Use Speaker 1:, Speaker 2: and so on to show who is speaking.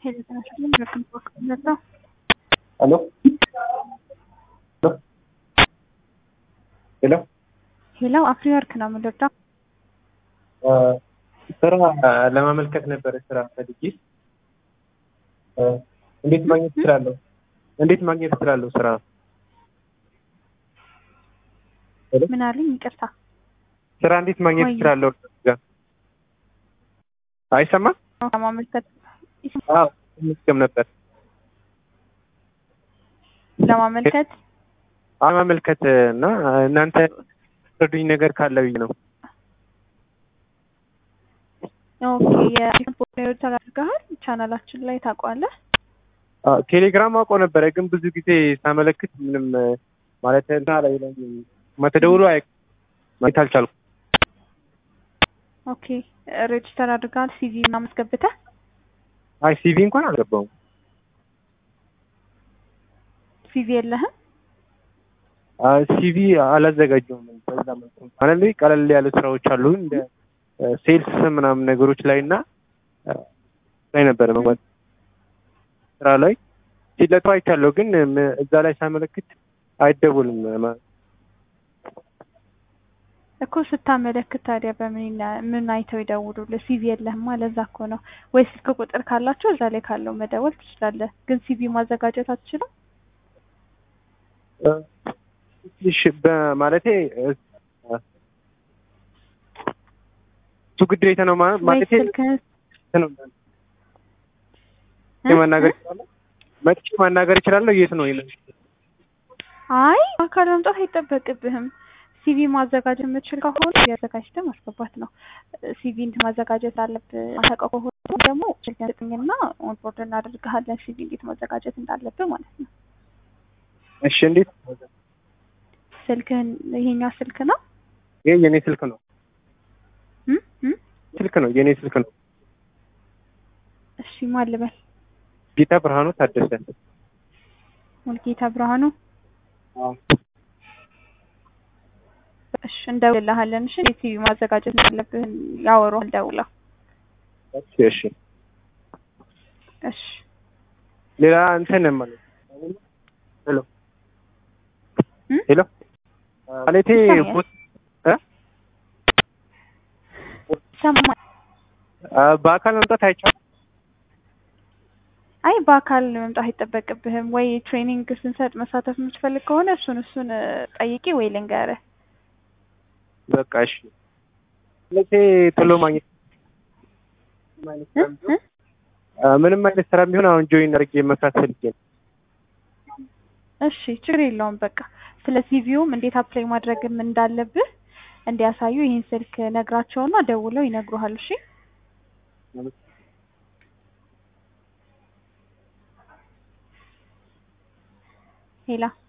Speaker 1: ሄሎ ሄሎ
Speaker 2: ሄሎ አፍሪወርክ ነው የምንረዳው።
Speaker 1: ስራ ለማመልከት ነበረ ስራ ፈልጌ እንዴት ማግኘት እችላለሁ? እንዴት ማግኘት እችላለሁ ስራ?
Speaker 2: ምን አለኝ? ይቅርታ
Speaker 1: ስራ እንዴት ማግኘት
Speaker 2: ወይ-
Speaker 1: እችላለሁ? አይሰማም?
Speaker 2: ለማመልከት
Speaker 1: አዎ መስገም ነበር
Speaker 2: ለማመልከት
Speaker 1: ማመልከት እና እናንተ ረዱኝ ነገር ካለ ብዬ ነው።
Speaker 2: ኦኬ የፖርትሬት አድርገሃል ቻናላችን ላይ ታውቀዋለህ?
Speaker 1: አዎ፣ ቴሌግራም አውቀው ነበረ ግን ብዙ ጊዜ ሳመለክት ምንም ማለት እንትና ላይ ላይ መተደውሎ አይ ማግኘት አልቻልኩም።
Speaker 2: ኦኬ ሬጅስተር አድርገሃል? ሲቪ ምናምን አስገብተህ?
Speaker 1: አይ ሲቪ እንኳን አልገባውም።
Speaker 2: ሲቪ የለህም?
Speaker 1: ሲቪ አላዘጋጀውም። በዛ መልኩ ማለት ላይ ቀለል ያሉ ስራዎች አሉ እንደ ሴልስ ምናምን ነገሮች ላይ እና አ፣ ላይ ነበረ መግባት ስራ ላይ ሲለጡ አይቻለሁ፣ ግን ም- እዛ ላይ ሳመለክት አይደውልም። ማ-
Speaker 2: እኮ ስታመለክት ታዲያ በምን ይና- ምን አይተው ይደውሉልህ? ሲቪ የለህማ ለዛ እኮ ነው። ወይ ስልክ ቁጥር ካላቸው እዛ ላይ ካለው መደወል ትችላለህ። ግን ሲቪ ማዘጋጀት አትችልም?
Speaker 1: አ፣ ትንሽ በማለቴ እ፣ እሱ ግዴታ ነው ማ-
Speaker 2: ወይ
Speaker 1: ማለቴ
Speaker 2: ስልክህን
Speaker 1: ነው ማናገር ይችላለሁ መጥቼ ማናገር ይችላለሁ። የት ነው ይሄን
Speaker 2: አይ አካል መምጣት አይጠበቅብህም። ሲቪ ማዘጋጀት የምትችል ከሆነ አዘጋጅተህ ማስገባት ነው። ሲቪ እንትን ማዘጋጀት አለብህ። ማታውቀው ከሆነ ደግሞ ስልክህን ስጠኝና ኦንቦርድ እናደርግሃለን ሲቪ እንዴት ማዘጋጀት እንዳለብህ ማለት ነው።
Speaker 1: እሺ፣ እንዴት
Speaker 2: ስልክህን ይሄኛው ስልክ ነው
Speaker 1: ይሄ የኔ ስልክ ነው
Speaker 2: እም? እም?
Speaker 1: ስልክ ነው የኔ ስልክ ነው።
Speaker 2: እሺ ማን ልበል?
Speaker 1: ጌታ ብርሃኑ ታደሰ።
Speaker 2: ሙልጌታ ብርሃኑ። እሺ እንደውልልሃለን። እሺ እንዴት ሲቪ ማዘጋጀት እንዳለብህ ያወሩሃል ደውለው።
Speaker 1: እሺ፣ እሺ።
Speaker 2: እሺ
Speaker 1: ሌላ እንትን ማለት ሄሎ
Speaker 2: እም?
Speaker 1: ሄሎ ማለቴ
Speaker 2: ይሰማኛል።
Speaker 1: ቦት እ?
Speaker 2: ሰማ
Speaker 1: አ፣ በአካል መምጣት አይቻልም።
Speaker 2: አይ በአካል መምጣት አይጠበቅብህም። ወይ ትሬኒንግ ስንሰጥ መሳተፍ የምትፈልግ ከሆነ እሱን እሱን እ፣ ጠይቄ ወይ ልንገርህ።
Speaker 1: በቃ እሺ። ማለቴ ቶሎ ማግኘት
Speaker 2: እ? እ?
Speaker 1: አ፣ ምንም አይነት ስራ ቢሆን አሁን ጆይን አድርጌ መስራት ፈልጌ ነው።
Speaker 2: እሺ ችግር የለውም። በቃ ስለ ሲቪውም እንዴት አፕላይ ማድረግም እንዳለብህ እንዲያሳዩ ይህን ስልክ ነግራቸውና ደውለው ይነግሩሃል። እሺ ሄላ